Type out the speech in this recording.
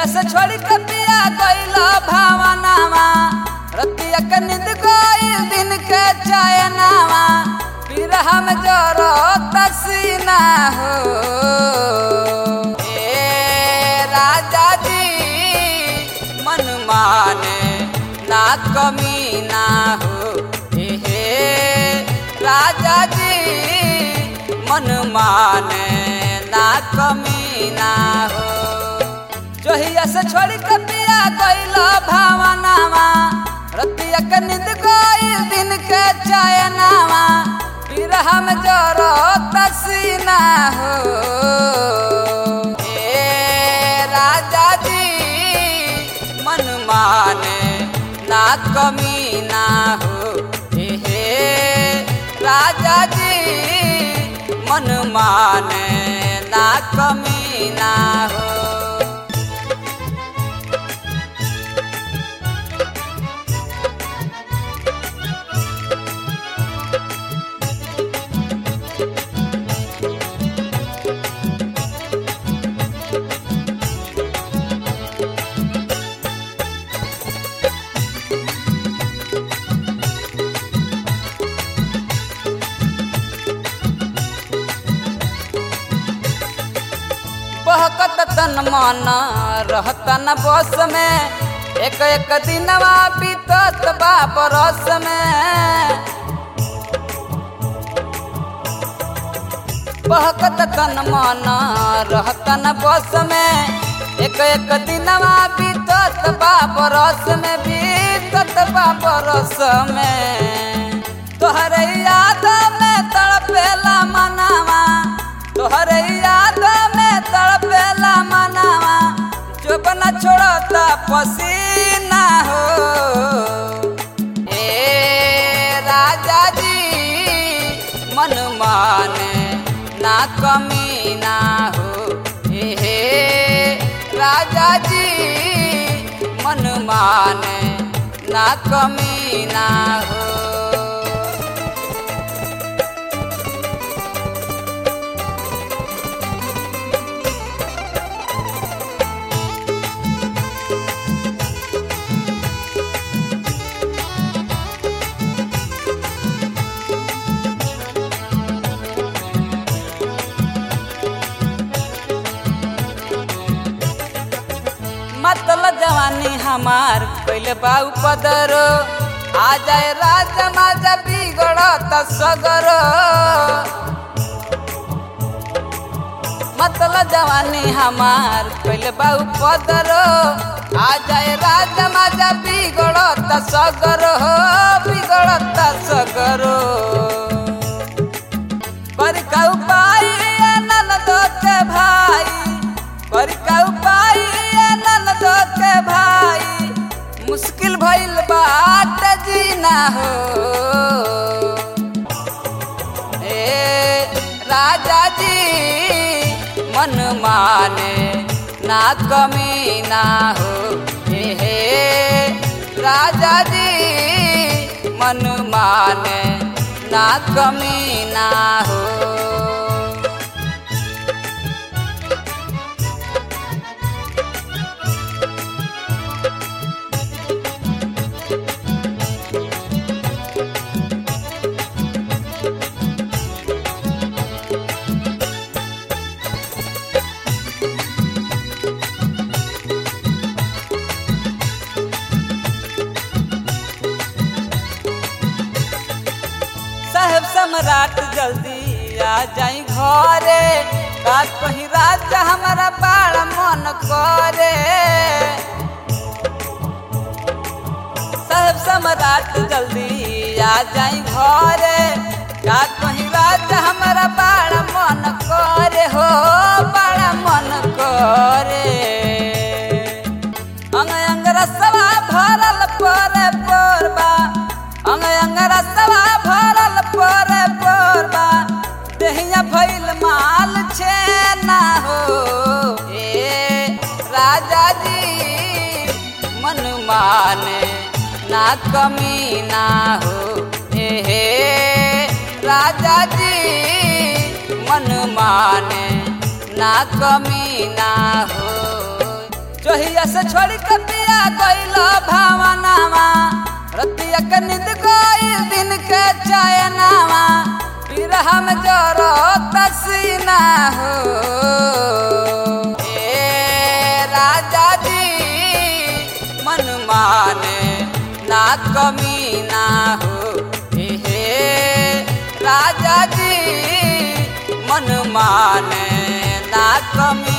से छोड़ी के पिया गइल भावनावा रतिया के नींद गइल दिन के चयनावा फिर हम जरो तसीना हो ए राजा जी मन माने ना कमी ना हो ए हे राजा जी मन माने ना कमी ना हो जोहिया से छोड़ी के पिया गइल भावनावा रतिया के नींद गइल दिन के चयनावा फिर हम जरो तसीना हो ए राजा जी मन माने ना कमी ना हो ए हे राजा जी मन माने ना कमी ना हो बहकत तन मन रहत न बस में एक एक दिनवा बीतत बा बरस में बहकत तन मन रहत न बस में एक एक दिनवा बीतत बा बरस में बीतत बा बरस में तोहरे याद में तड़पेला मनावा तोहरे याद में तड़पेला मनावा जो बना छोड़ता पसीना हो ए राजा जी मन माने ना कमी ना हो ए हे राजा जी मन माने ना कमी ना हो मतल जवानी हमार पहले बाऊ पदर आ जाए राजा माजा बिगड़त सगर मतल जवानी हमार पहले बाऊ पदर आ जाए राजा माजा बिगड़त सगर हो बिगड़त सगर पर का उपाय ननद के भाई पर का उपाय ननद के भाई मुश्किल भइल बाट जीना हो ए राजा जी मन माने ना कमी ना हो ए हे राजा जी मन माने ना कमी ना हो साहेब सम्राट जल्दी आ जाई घरे का कहीं राजा हमारा बड़ा मन करे साहेब सम्राट जल्दी आ जाई घरे का कहीं राजा हमारा बड़ा मन करे हो बड़ा मन करे अंग अंग रसवा भरल पोरे पोरबा अंग अंग रसवा भरल पोरे पोरबा देहिया भइल माल छे ना हो ए राजा जी मन माने ना कमी ना हो ए हे राजा जी मन माने ना कमी ना हो चहिया से छोड़ी के पिया गइल भावनावा रतिया के नींद गइल दिन के चयनावा पिरहा में जरो तसीना हो ए राजा जी मन माने ना कमी ना हो हे राजा जी मन माने ना कमी